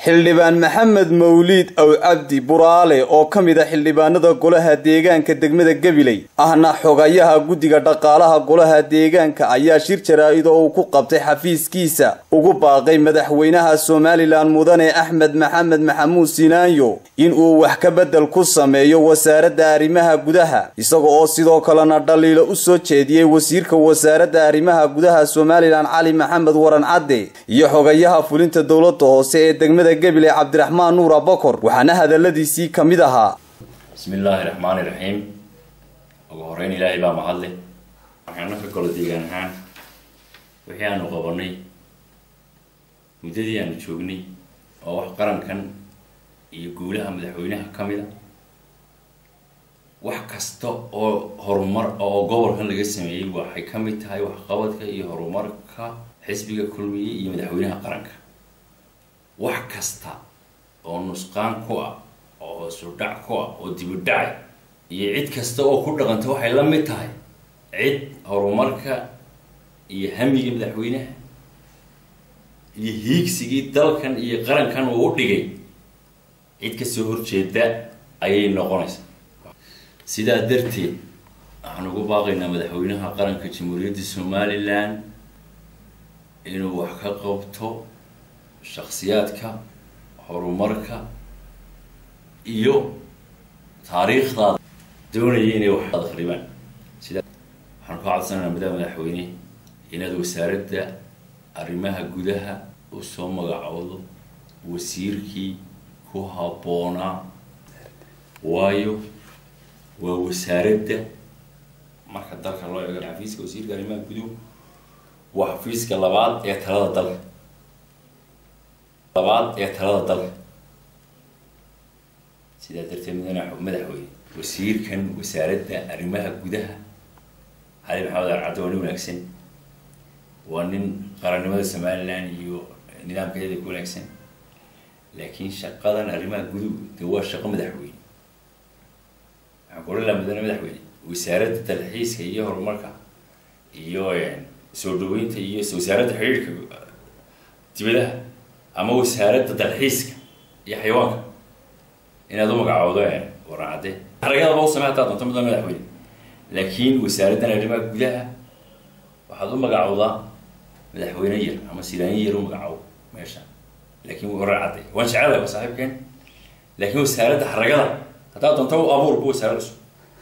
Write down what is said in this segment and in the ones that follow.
xildhibaan maxamed mawliid aw cabdi buraale oo ka mid a xildhibaanada golaha deegaanka degmada gabiley ahna xogayaha guddiga dhaqaalaha golaha deegaanka ayaa shir jaraa-id oo uu ku qabtay xafiiskiisa ugu baaqay madaxweynaha somalilan mudane axmed maxamed maxamuud sinaayo in uu wax ka bedel ku sameeyo wasaaradda arrimaha gudaha isaga oo sidoo kalena dhaliilo u soo jeediyey wasiirka wasaaradda arrimaha gudaha somalilan cali maxamed waran cadde iyo xogayaha fulinta dowladda hoose ee degmada gabiley cabdiraxmaan nuur abakor waxaana hadaladiisii ka mid ahaa bismillaahi raxmaani raxiim ugu horeyn ilaahay baa mahadle waxaana ka golo deegaan ahaan wixii aanu qabanay muddadii aanu joognay oo wax qarankan iyo guulaha madaxweynaha ka mid a wax kasta oo horumar oo gobolkan laga sameeyey waxay ka mid tahay waxqabadka iyo horumarka xisbiga kulmiye iyo madaxweynaha qaranka wax kasta oo nusqaan ku ah oo hoosudhac ku ah oo dibudhacay iyo cid kasta oo ku dhaqanta waxay la mid tahay cid horumarka iyo hamiga madaxweynaha iyo hiigsigii dalkan iyo qarankan uu u dhigay cid kasoo horjeeda ayay noqonaysaa sidaa darteed waxaan ugu baaqaynaa madaxweynaha qaranka jamhuuriyadda somalilan inuu wax ka qabto shaksiyaadka horumarka iyo taariikhdaada doonaya inay wax akhribaan sida waxaan ka codsanaynaa madaxa madaxweyne inaad wasaaradda arrimaha gudaha u soo magacoodo wasiirkii ku habboonaa waayo waa wasaaradda marka dalka loo eego xafiiska wasiirka arrimaha guduhu waa xafiiska labaad ee talada dalka labaad ee talada dalka sidaa darteed mudane madaxweyne wasiirkan wasaaradda arrimaha gudaha cali maxamed arcaddo waa nin wanaagsan waa nin qarannimada somalilan iyo nidaamkeeda ku wanaagsan laakiin shaqadan arrimaha guduhu de waa shaqo madaxweyne waxaan ku odhan laha mudane madaxweyne wasaaradda dalxiiska iyo horumarka iyo soo dhaweynta iyo wasaaradda xidhiirhka dibadaha ama wasaaradda dalxiiska iyo xayawaanka inaad u magacoodo waraacade xaragadaba u samey hataa doonto mudane madaxweyne laakiin wasaaraddan arrimaha gudaha waxaad u magacoodaa madaxweyne yar ama silaanyo yar u magacaabo meesha laakiin waraacade waan jecelahay waa saaxiibkeen laakiin wasaaradda xaragada haddaad doonto u abuurba wasaarad cusub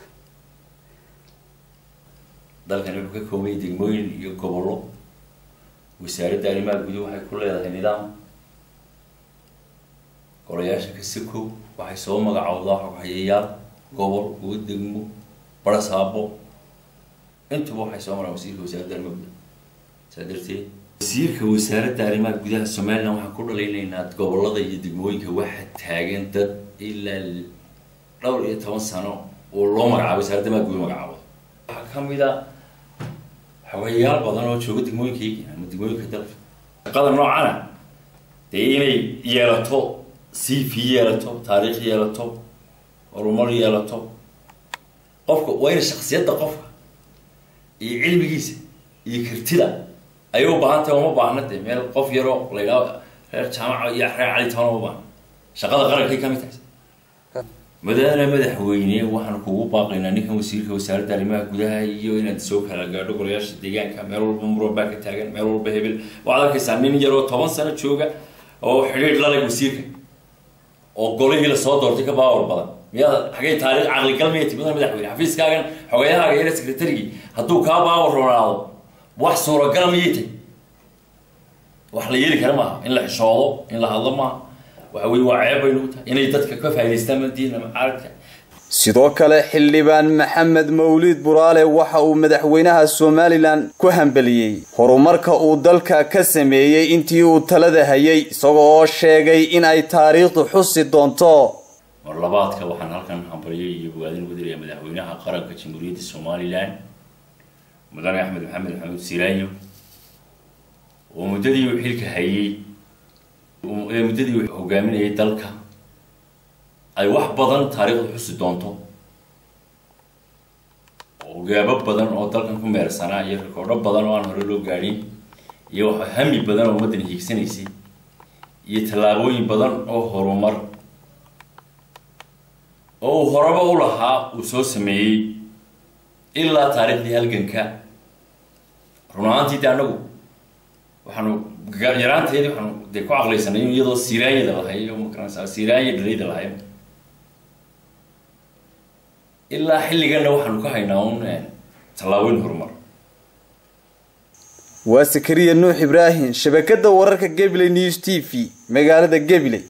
dalkani wuxuu ka koobaya degmooyin iyo gobollo wasaaradda arrimaha guduhu waxay ku leedahay nidaam golayaasha kasikow waxay soo magacowdaa xoghayayaal gobol kuwa degmo barasaabo intuba waxay soo maraan wasiirka wasaaradda arrimaha gudaha saa darteed wasiirka wasaaradda arrimaha gudaha somalilan waxaan ku dhalaynaynaa gobolada iyo degmooyinka waxa taagan dad ilaa dhowr iyo toban sano oo loo magacaabo wasaaradda arrimaha gudaha magacaabo waxaa kamid a xogayaal badan oo jooga degmooyinkayga ama degmooyinka dalka shaqada noocana dee inay yeelato c v yeelato taariikh yeelato horumar yeelato qofka waa ina shaksiyadda qofka iyo cilmigiisa iyo kartida ayay u baahan tahay uma baahna dee meel qof yaroo laydhaa reer jaamaca iyo reer cali toona uma baahna shaqada qarankay kamid tahay madaane madaxweyne waxaan kugu baaqaynaa ninkan wasiirka wasaaradda arrimaha gudaha iyo inaad soo kala gaadho golayaasha deegaanka meel walba murabaa ka taagan meel walba hebel waxaad arkaysaa nin yaroo toban sano jooga oo xidhiidh laleg wasiirka oo golihii lasoo doortay ka baawar badan miyaad xagay taariikh caqligal miyay ti mudane madaxweyne xafiiskaagan xogayahaaga yare secretarigii hadduu kaa baawar roonaado wax suuragala miyay tay wax la yeeli kara maaha in la xishoodo in la hadlo maaha waxa weye waa ceeb baynu tahay inay dadka ka faa'idaystaan madiina macaaragta sidoo kale xildhibaan maxamed mawliid buraale waxa uu madaxweynaha somalilan ku hambeliyey horumarka uu dalka ka sameeyey intii uu talada hayay isagoo oo sheegay in ay taariikhdu xusi doonto mar labaadka waxaan halkan hambaryay iyo bogaadin ugu diraya madaxweynaha qaranka jamhuuriyadda somalilan mudane axmed maxamed maxamuud siraanyo oo muddadii uu xilka hayay muddadii uu hogaaminayay dalka ay wax badan taariikhdu xusi doonto oo gaabo badan oo dalkan ku meersanaa iyo rikoodho badan oo aan hore loo gaadhin iyo waxa hami badan oo ummaddan hiigsanaysay iyo tallaabooyin badan oo horumar oo uu horaba u lahaa uu soo sameeyey ilaa taariikhdii halganka run ahaantii de anagu waxaanu yaraanteedii waxaanu dee ku caqlaysanay in iyadoo siraanyada lahay oo makaranaysaa siraanya dhalayda lahay ilaa xilliganna waxaanu ka haynaa un tallaabooyin horumar waa sakariya nuux ibraahim shabakada wararka gabiley news t v magaalada gabiley